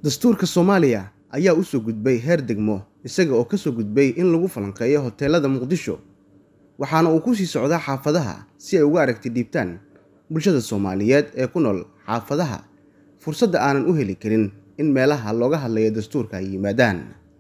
dastuurka soomaaliya ayaa u soo gudbay heer degmo isaga oo ka soo gudbay in lagu falanqeeyo hoteelada muqdisho waxaana uu ku sii socdaa xaafadaha si ay uga aragti dhiibtaan bulshada soomaaliyeed ee ku nool xaafadaha fursadda aanan u heli karin in meelaha looga hadlayo dastuurka ay yimaadaan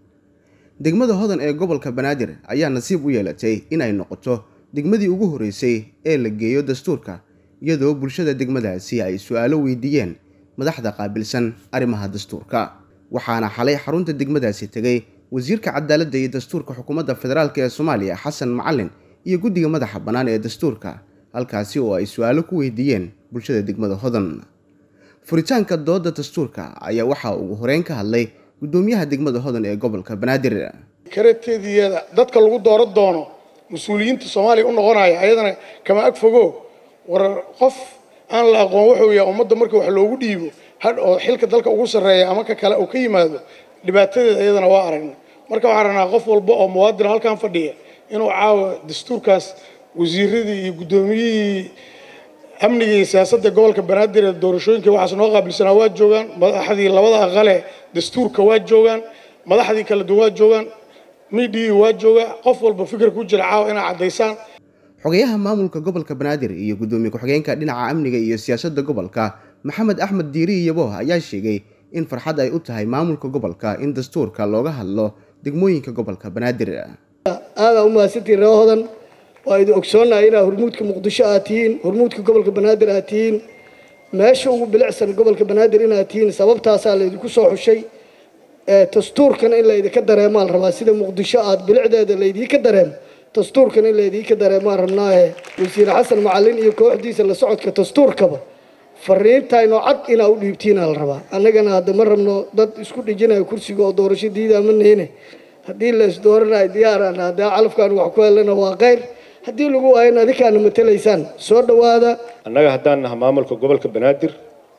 degmada hodan ee gobolka banaadir ayaa nasiib u yeelatay inay noqoto degmadii ugu horreysay ee la geeyo dastuurka iyadoo bulshada degmadaasi ay su-aalo weydiiyeen madaxda qaabilsan arrimaha dastuurka waxaana xalay xarunta degmadaasi tegay wasiirka cadaaladda iyo dastuurka xukuumadda federaalk ee soomaaliya xasan macalin iyo guddiga madaxa bannaan ee dastuurka halkaasi oo ay su-aalo ku weydiiyeen bulshada degmada hodan furitaanka dooda dastuurka ayaa waxaa ugu horeyn ka hadlay guddoomiyaha degmada hodan ee gobolka banaadir karateediyada dadka lagu dooran doono mas-uuliyiinta soomaaliya u noqonaya ayadana kama ag fogo war qof aan la aqoon wuxuu yahay ummadda marka wax loogu dhiibo had oo xilka dalka ugu sarreeya ama ka kale uu ka yimaado dhibaatadeeda ayadana waa aragna marka waxaan rabnaa qof walba oo muwaadin halkan fadhiya inuu caawa dastuurkaas wasiiradii iyo guddoomiyihii amniga iyo siyaasadda gobolka banaadir ee doorashooyinka waxaas noo qaabilsanaa waa joogaan madaxdii labada aqale dastuurka waa joogaan madaxdii kala duwan waa joogaan midhii waa jooga qof walba fikir ku jira caawa inaa caddaysaan xogayaha maamulka gobolka banaadir iyo guddoomiye ku-xigeenka dhinaca amniga iyo siyaasadda gobolka maxamed axmed diiri yabo ayaa sheegay in farxad ay u tahay maamulka gobolka in dastuurka looga hadlo degmooyinka gobolka banaadir aadaa u mahadsantiin ree hodan waa idin ogsoonnahay inaa hormuudka muqdisho aad tihiin hormuudka gobolka banaadir aad tihiin meesha ugu bilicsan gobolka banaadir inaad tihiin sababtaasaa laydinku soo xushay dastuurkana in laydinka dareemaan rabaa sida muqdisho aad bilicdeeda laydinka dareemo dastuurkan in laydinka dareemaan rabnaahe wasiir xasan macalin iyo kooxdiisa la socodka dastuurkaba fariintaynoo cad inaa u dhiibtiina la rabaa annagana hadda ma rabno dad isku dhijinayo kursiga oo doorasho diidaa ma nihine haddii la isdooranayo diyaarana haddaa calafkaan wax ku helana waa keyr haddii lagu waayana adinkaana matalaysaan soo dhowaada annaga haddaan naha maamulka gobolka banaadir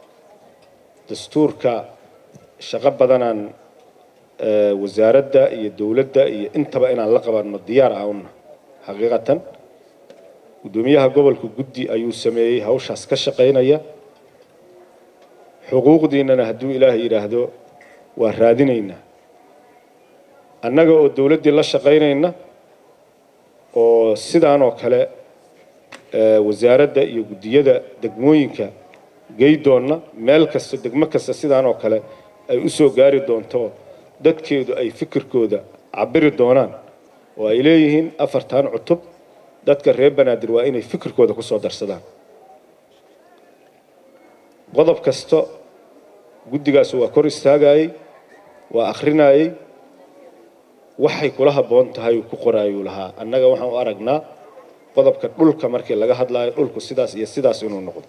dastuurka shaqo badanaan wasaaradda iyo dowladda iyo intaba inaan la qabanno diyaar ah una xaqiiqatan guddoomiyaha gobolka guddi ayuu sameeyey hawshaas ka shaqaynaya xuquuqdiinnana hadduu ilaahay yidhaahdo waa raadinaynaa annaga oo dowladdii la shaqaynayna oo sidaan oo kale wasaaradda iyo guddiyada degmooyinka geydoonna meel kasta degmo kasta sidaan oo kale ay u soo gaari doonto dadkeedu ay fikirkooda cabiri doonaan oo ay leeyihiin afartan cutub dadka reer banaadir waa inay fikirkooda ku soo darsadaan qodob kasta guddigaas waa kor istaagayey waa akhrinayey waxay kula habboon tahay uu ku qoraayuu lahaa annaga waxaan u aragnaa qodobka dhulka markii laga hadlaayo dhulku sidaas iyo sidaas inuu noqdo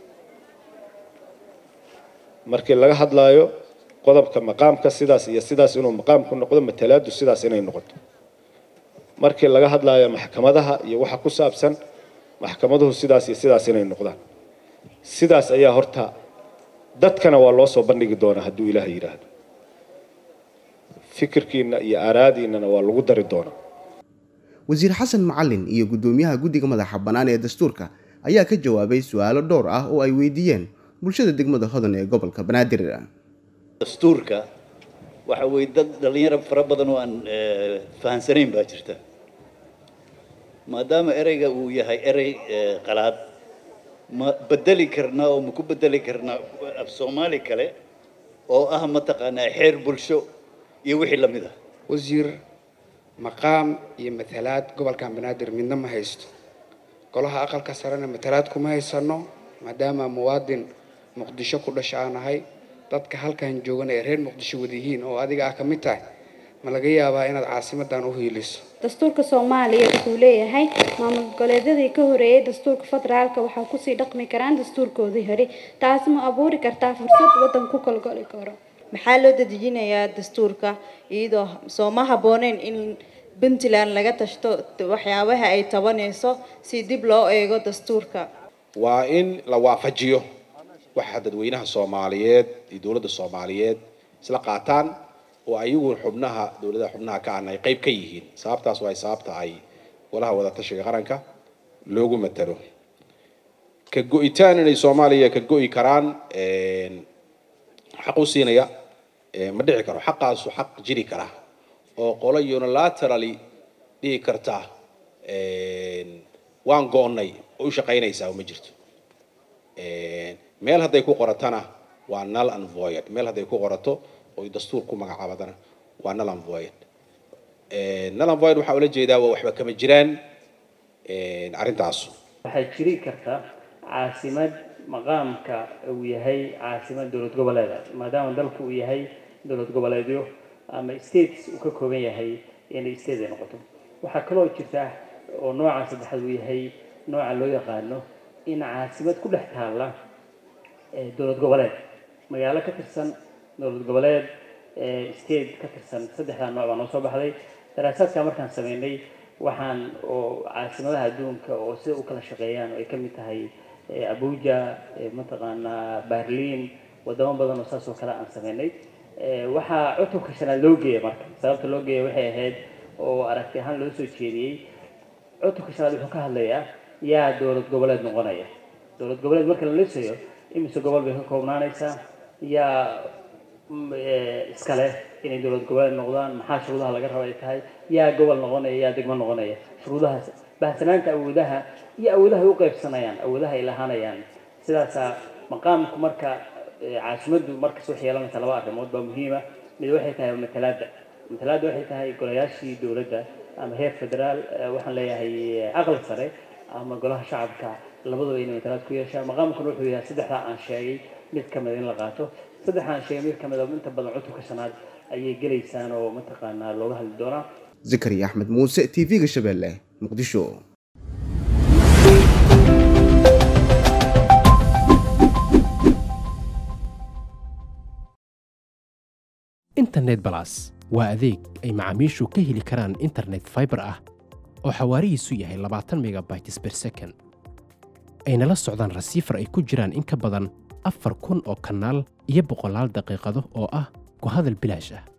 markii laga hadlaayo qodobka maqaamka sidaas iyo sidaas inuu maqaamku noqdo matalaadu sidaas inay noqoto markii laga hadlaayo maxkamadaha iyo waxa ku saabsan maxkamaduhu sidaas iyo sidaas inay noqdaan sidaas ayaa horta dadkana waa loo soo bandhigi doonaa hadduu ilaah yidhaahdo fikirkiina iyo aaraadiinana waa lagu dari doonaa wasiir xasan macalin iyo guddoomiyaha guddiga madaxa bannaan ee dastuurka ayaa ka jawaabay su-aalo dhowr ah oo ay weydiiyeen bulshada degmada hodan ee gobolka banaadir dastuurka waxa weeye dad dhallinyaro fara badan oo aan fahansanayn baa jirta maadaama ereyga uu yahay erey qalaad ma bedeli karnaa oo ma ku bedeli karnaa af soomaali kale oo ah mataqaanaa xeer bulsho iyo wixii la mid ah wasiir maqaam iyo matalaad gobolkan banaadir midna ma haysto golaha aqalka sarena matalaad kuma haysano maadaama muwaadin muqdisho ku dhasha aan ahay dadka halkan joogan ee reer muqdisho wadayihiin oo adiga ah ka mid tahay ma laga yaabaa inaad caasimadan u hiiliso dastuurka soomaaliya wuxuu leeyahay maamul goboleedyadii ka horeeyay dastuurka federaalka waxaa kusii dhaqmi karaan dastuurkoodii hore taasi ma abuuri kartaa fursad waddan ku kalgoli karo maxaa loo dadejinayaa dastuurka iyadoo soo ma habbooneyn in puntland laga tashto waxyaabaha ay tabanayso si dib loo eego dastuurka waa in la waafajiyo waxa dadweynaha soomaaliyeed iyo dowladda soomaaliyeed isla qaataan oo ayagu xubnaha dowladaha xubnaha ka ahna ay qayb ka yihiin sababtaas waa sababta ay golaha wadatashiga qaranka loogu matalo ka go-itaan inay soomaaliya ka go-i karaan xaq u siinaya ma dhici karo xaqaasu xaq jiri kara oo qolo unilaterally dhihi karta waan goonnay oo u shaqaynaysaa ma jirto meel hadday ku qoratana waa null and void meel hadday ku qorato oo dastuur ku magacaabadana waa null and void null and void waxaa ula jeedaa waa waxba kama jiraan arrintaasu waxay jiri karta caasimad maqaamka uu yahay caasimad dowlad goboleeda maadaama dalku uu yahay dowlad goboleedyo ama states uu ka kooban yahay inay state ay noqoto waxaa kaloo jirta oo nooca saddexaad uu yahay nooca loo yaqaano in caasimad ku dhex taalla dowlad goboleed magaalo ka tirsan dowlad goboleed state ka tirsan saddexdaa nooc baa noo soo baxday daraasaadka markaan sameynay waxaan oo caasimadaha adduunka oo sida u kala shaqeeyaan oo ay ka mid tahay abuja mataqaanaa berlin wadamo badan oo saas oo kale aan sameynay waxaa cutubka shanaad loo geeyay marka sababta loo geeyay waxay ahayd oo aragti ahaan loo soo jeediyey cutubka shanaad wuxuu ka hadlayaa yaa dowlad goboleed noqonaya dowlad goboleed marka la lisayo imise gobol bay ka koobnaanaysaa yaa iskale inay dowlad goboleed noqdaan maxaa shuruudaha laga raba ay tahay yaa gobol noqonaya yaa degmo noqonaya shuruudahaas bahsanaanta awoodaha iyo awoodaha ay u qaybsanayaan awoodaha ay lahaanayaan sidaasaa maqaamku marka caasimaddu markas waxay yeelanaysaa laba arrimood baa muhiima mid waxay tahay matalaadda matalaadda waxay tahay golayaashii dowladda ama heer federaal waxaan leeyahay aqal sare ama golaha shacabka labaduba inay matalaad ku yeeshaan maqaamkuna wuxuu yahay saddexdaa aan sheegay mid ka mid in la qaato saddexaan sheegay mid ka mid inta badan cutubka shanaad ayay gelaysaan oo mataqaanaa looga hadli doonaa zakariya axmed muuse t v-ga shabeelle muqdisho internet balas waa adeeg ay macaamiishu ka heli karaan internet fiber ah oo xawaarihiisu yahay labaatan megabytes per second ayna la socdaan rasiifar ay ku jiraan in ka badan afar kun oo kanaal iyo boqolaal daqiiqado oo ah ku hadal bilaash ah